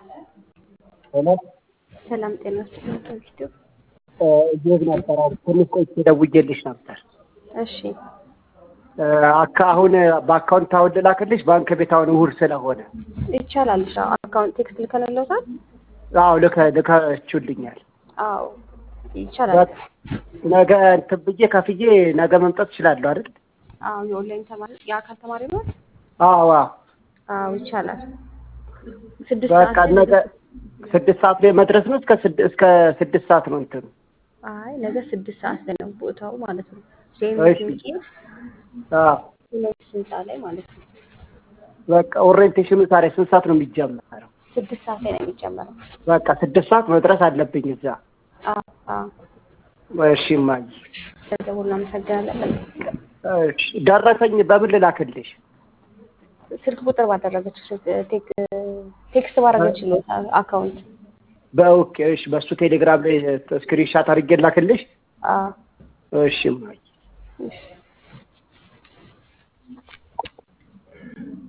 ሄሎ ሰላም ጤና ይስጥልኝ። ከቪዲዮ እየሄድ ነበር። አሁን ትንሽ ቆይቼ ደውዬልሽ ነበር። እሺ አካ አሁን በአካውንት አሁን ልላክልሽ ባንክ ቤት አሁን እሑድ ስለሆነ ይቻላል። እሺ አካውንት ቴክስት ልከለለውታል። አዎ ልከ ልካችሁልኛል። አዎ ይቻላል። በቃ ነገ እንትን ብዬ ከፍዬ ነገ መምጣት እችላለሁ አይደል? አዎ የኦንላይን ተማሪ የአካል ተማሪ ነው። አዎ አዎ አዎ ይቻላል። ስድስት በቃ ሰዓት ላይ ነገ ስድስት ሰዓት ላይ መድረስ ነው። እስከ ስድ- እስከ ስድስት ሰዓት ነው እንትኑ። አይ ነገ ስድስት ሰዓት ላይ ነው ቦታው ማለት ነው። እሺ። ሴሚስ ሚካኤል አዎ ሁለት ህንፃ ላይ ማለት ነው። በቃ ኦሪየንቴሽኑ ታዲያ ስንት ሰዓት ነው የሚጀመረው? ስድስት ሰዓት ላይ ነው የሚጨመረው። በቃ ስድስት ሰዓት መድረስ አለብኝ እዛ። አዎ አዎ እሺ እማዬ። ስለደወሉ እናመሰግናለን። እሺ ደረሰኝ በምን ልላክልሽ? ስልክ ቁጥር ባደረገችው ስልክ ቴክ- ቴክስት ባደረገችው አካውንት በኦኬ እሺ፣ በሱ ቴሌግራም ላይ ስክሪንሻት አድርጌ ላክልሽ። አዎ እሺ እማዬ። እሺ